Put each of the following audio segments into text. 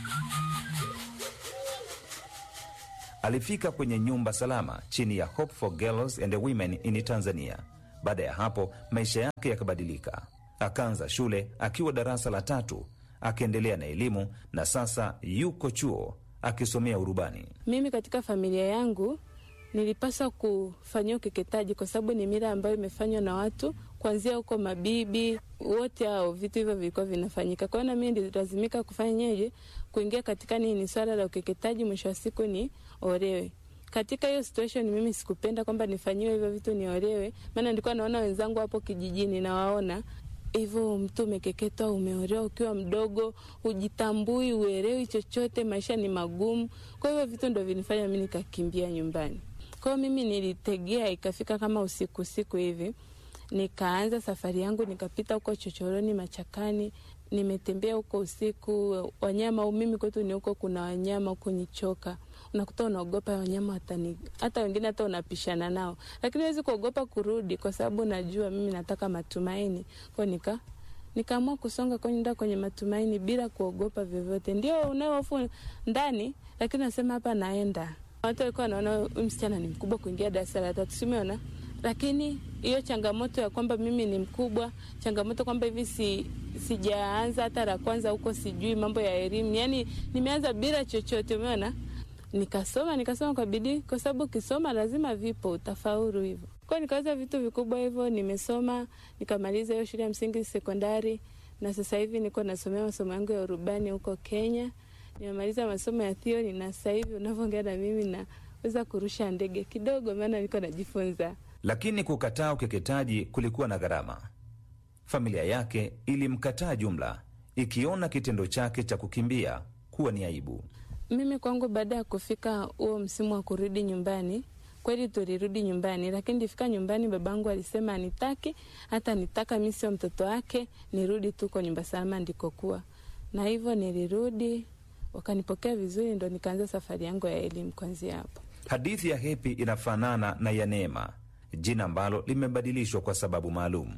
Alifika kwenye nyumba salama chini ya Hope for Girls and Women in Tanzania. Baada ya hapo maisha yake yakabadilika. Akaanza shule akiwa darasa la tatu, akiendelea na elimu na sasa yuko chuo akisomea urubani. Mimi katika familia yangu nilipaswa kufanyia ukeketaji kwa sababu ni mila ambayo imefanywa na watu kuanzia huko mabibi wote hao, vitu hivyo vilikuwa vinafanyika. Kwa hiyo na mimi nililazimika kufanyaje, kuingia katika nini, swala la ukeketaji, mwisho wa siku ni olewe. Katika hiyo situation mimi sikupenda kwamba nifanyiwe hivyo vitu niolewe, maana nilikuwa naona wenzangu hapo kijijini nawaona hivyo mtu umekeketwa, umeolewa ukiwa mdogo, hujitambui, uelewi chochote, maisha ni magumu. Kwa hivyo vitu ndo vinifanya mi nikakimbia nyumbani. Kwa hiyo mimi nilitegea, ikafika kama usiku usiku hivi, nikaanza safari yangu, nikapita huko chochoroni, machakani, nimetembea huko usiku. Wanyama mimi kwetu ni huko, kuna wanyama huko Nyichoka unakuta unaogopa wanyama watani, hata wengine hata unapishana nao, lakini huwezi kuogopa kurudi kwa sababu najua mimi nataka matumaini. Kwa nika nikaamua kusonga kwenda kwenye matumaini bila kuogopa vyovyote. Ndio unayo hofu ndani, lakini nasema hapa naenda. Watu walikuwa wanaona huyu msichana ni mkubwa kuingia darasa la tatu, simeona lakini hiyo changamoto ya kwamba mimi ni mkubwa, changamoto kwamba hivi si sijaanza hata la kwanza huko, sijui mambo ya elimu, yani nimeanza bila chochote, umeona nikasoma nikasoma kwa bidii, kwa sababu ukisoma lazima vipo utafaulu hivyo. Kwa nikaweza vitu vikubwa hivyo, nimesoma nikamaliza hiyo shule ya msingi sekondari, na sasa hivi niko nasomea masomo yangu ya urubani huko Kenya. Nimemaliza masomo ya theory na sasa hivi unavyoongea na mimi naweza kurusha ndege kidogo, maana niko najifunza. Lakini kukataa ukeketaji kulikuwa na gharama. Familia yake ilimkataa jumla, ikiona kitendo chake cha kukimbia kuwa ni aibu. Mimi kwangu, baada ya kufika huo msimu wa kurudi nyumbani, kweli tulirudi nyumbani, lakini nilifika nyumbani, babangu alisema anitaki hata nitaka mi sio mtoto wake, nirudi tu kwa nyumba salama ndikokuwa, na hivyo nilirudi, wakanipokea vizuri, ndo nikaanza safari yangu ya elimu kuanzia hapo. Hadithi ya Hepi inafanana na ya Neema, jina ambalo limebadilishwa kwa sababu maalum.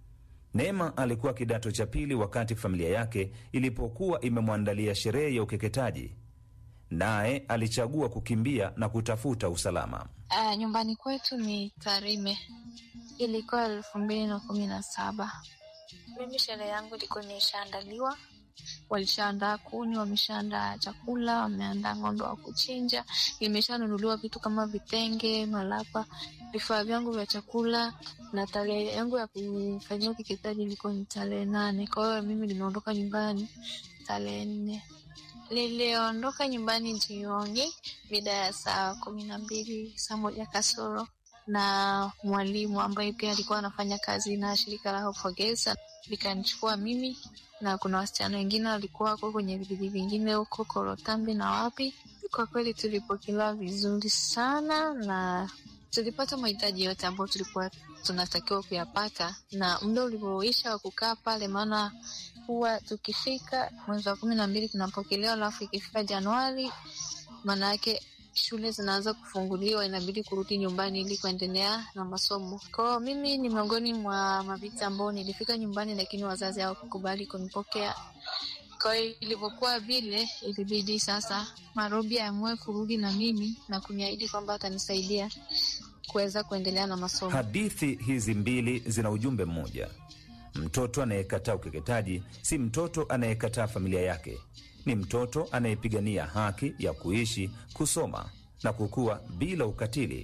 Neema alikuwa kidato cha pili wakati familia yake ilipokuwa imemwandalia sherehe ya ukeketaji naye alichagua kukimbia na kutafuta usalama. Uh, nyumbani kwetu ni Tarime, ilikuwa elfu mbili na kumi na saba. Mimi sherehe yangu ilikuwa imeshaandaliwa, walishaandaa kuni, wameshaandaa chakula, wameandaa ng'ombe wa kuchinja, imeshanunuliwa vitu kama vitenge, malapa, vifaa vyangu vya chakula, na tarehe yangu ya kufanyia ukeketaji ilikuwa ni tarehe nane. Kwa hiyo mimi nimeondoka nyumbani tarehe nne. Niliondoka nyumbani jioni mida ya saa kumi na mbili saa moja kasoro, na mwalimu ambaye pia alikuwa anafanya kazi na shirika la Hope for Girls likanichukua mimi na kuna wasichana wengine walikuwa wako kwenye vijiji vingine huko Korotambi na wapi. Kwa kweli tulipokelewa vizuri sana na tulipata mahitaji yote ambayo tulikuwa tunatakiwa kuyapata, na muda ulivyoisha wa kukaa pale, maana huwa tukifika mwezi wa kumi na mbili tunapokelewa, alafu ikifika Januari maana yake shule zinaanza kufunguliwa, inabidi kurudi nyumbani ili kuendelea na masomo. Kwa hiyo mimi ni miongoni mwa mabinti ambao nilifika nyumbani, lakini wazazi hawakukubali kunipokea. Kwa hiyo ilivyokuwa vile, ilibidi sasa Marobi aamue kurudi na mimi na kuniahidi kwamba atanisaidia kuweza kuendelea na masomo. Hadithi hizi mbili zina ujumbe mmoja. Mtoto anayekataa ukeketaji si mtoto anayekataa familia yake, ni mtoto anayepigania haki ya kuishi, kusoma na kukua bila ukatili.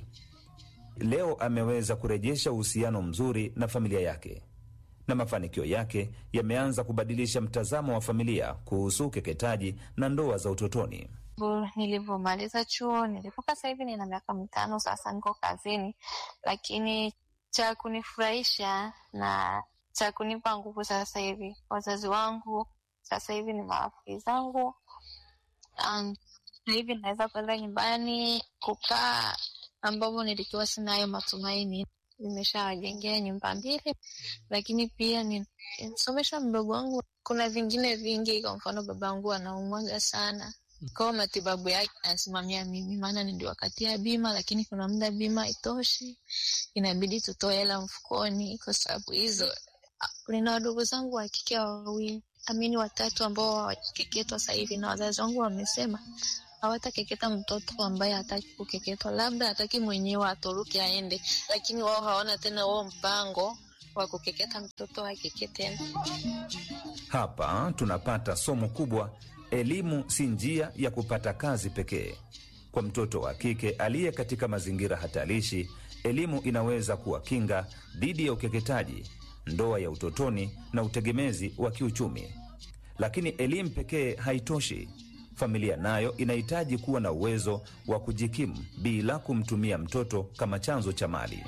Leo ameweza kurejesha uhusiano mzuri na familia yake, na mafanikio yake yameanza kubadilisha mtazamo wa familia kuhusu ukeketaji na ndoa za utotoni. Nilivyomaliza chuo, nilipoka sasa hivi nina miaka mitano sasa, niko kazini, lakini cha kunifurahisha na cha kunipa nguvu sasa hivi, wazazi wangu sasa hivi ni marafiki zangu. Um, hivi naweza kwenda nyumbani kukaa, ambapo nilikuwa sina hayo matumaini. Nimeshawajengea nyumba mbili, lakini pia nisomesha mdogo wangu. Kuna vingine vingi, kwa mfano babangu anaumwaga sana kwao, matibabu yake anasimamia mimi, maana niliwakatia bima, lakini kuna muda bima haitoshi, inabidi tutoe hela mfukoni kwa sababu hizo. Nina wadogo zangu wa kike wawili, amini watatu ambao hawakeketwa sasa hivi, na wazazi wangu wamesema hawatakeketa mtoto ambaye hataki kukeketwa, labda hataki mwenyewe atoroke aende, lakini wao hawana tena huo mpango wa kukeketa mtoto akeke tena. Hapa tunapata somo kubwa: elimu si njia ya kupata kazi pekee. Kwa mtoto wa kike aliye katika mazingira hatarishi, elimu inaweza kuwa kinga dhidi ya ukeketaji, ndoa ya utotoni na utegemezi wa kiuchumi. Lakini elimu pekee haitoshi. Familia nayo inahitaji kuwa na uwezo wa kujikimu bila kumtumia mtoto kama chanzo cha mali.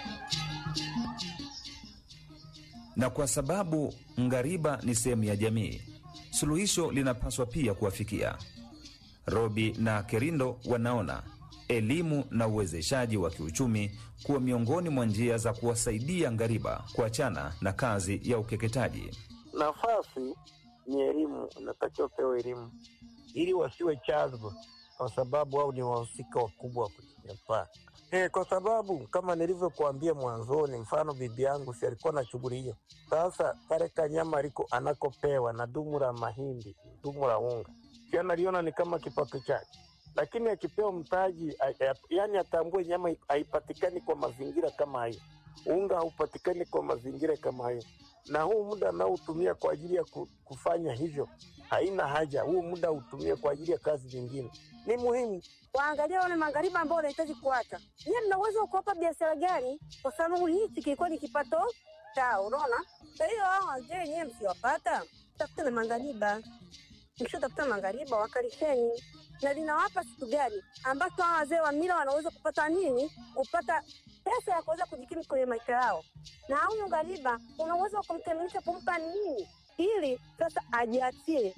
Na kwa sababu ngariba ni sehemu ya jamii, suluhisho linapaswa pia kuwafikia. Robi na Kerindo wanaona elimu na uwezeshaji wa kiuchumi kuwa miongoni mwa njia za kuwasaidia ngariba kuachana na kazi ya ukeketaji. Nafasi ni elimu, unatakiwa pewa elimu ili wasiwe chanzo, kwa sababu wao ni wahusika wakubwa wa kunyanyapaa. Eh, kwa sababu kama nilivyokuambia mwanzoni, mfano bibi yangu si alikuwa na shughuli hiyo. Sasa kale kanyama aliko anakopewa na dumu la mahindi, dumu la unga, si analiona ni kama kipato chake, lakini akipewa mtaji, yani atambue nyama haipatikani kwa mazingira kama hayo, unga haupatikani kwa mazingira kama hayo, na huu muda anaotumia kwa ajili ya kufanya hivyo haina haja, huu muda utumie kwa ajili ya kazi nyingine, ni muhimu waangalia wale magharibi ambao wanahitaji kuacha. Nyie mna uwezo wa kuwapa biashara gani? Kwa sababu hichi kilikuwa ni kipato chao, unaona. Kwa hiyo hao wazee nyewe msiwapata, tafuteni maghariba. Mkishatafuta maghariba, wakalisheni na linawapa kitu gani ambacho hao wazee wa mila wanaweza kupata nini? Kupata pesa ya kuweza kujikimu kwenye maisha yao, na huyu ghariba una uwezo wa kumteminisha, kumpa nini ili sasa ajiachie.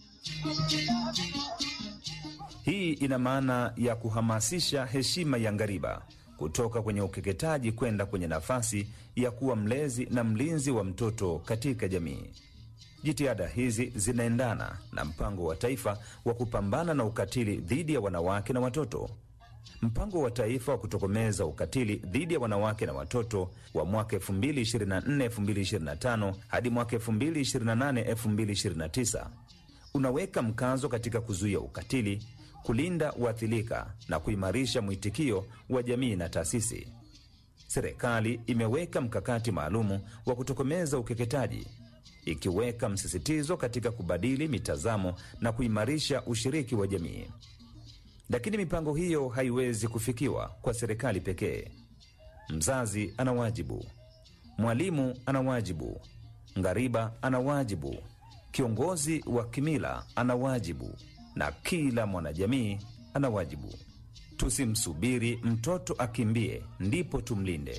Hii ina maana ya kuhamasisha heshima ya ngariba kutoka kwenye ukeketaji kwenda kwenye nafasi ya kuwa mlezi na mlinzi wa mtoto katika jamii. Jitihada hizi zinaendana na mpango wa taifa wa kupambana na ukatili dhidi ya wanawake na watoto. Mpango wa taifa wa kutokomeza ukatili dhidi ya wanawake na watoto wa mwaka 2024-2025 hadi mwaka 2028-2029 unaweka mkazo katika kuzuia ukatili, kulinda waathirika na kuimarisha mwitikio wa jamii na taasisi. Serikali imeweka mkakati maalumu wa kutokomeza ukeketaji, ikiweka msisitizo katika kubadili mitazamo na kuimarisha ushiriki wa jamii. Lakini mipango hiyo haiwezi kufikiwa kwa serikali pekee. Mzazi ana wajibu, mwalimu ana wajibu, ngariba ana wajibu, kiongozi wa kimila ana wajibu, na kila mwanajamii ana wajibu. Tusimsubiri mtoto akimbie ndipo tumlinde.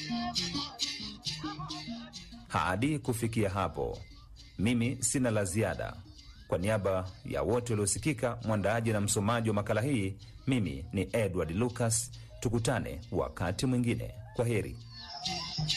Hadi kufikia hapo, mimi sina la ziada. Kwa niaba ya wote waliosikika, mwandaaji na msomaji wa makala hii, mimi ni Edward Lucas. Tukutane wakati mwingine. Kwa heri.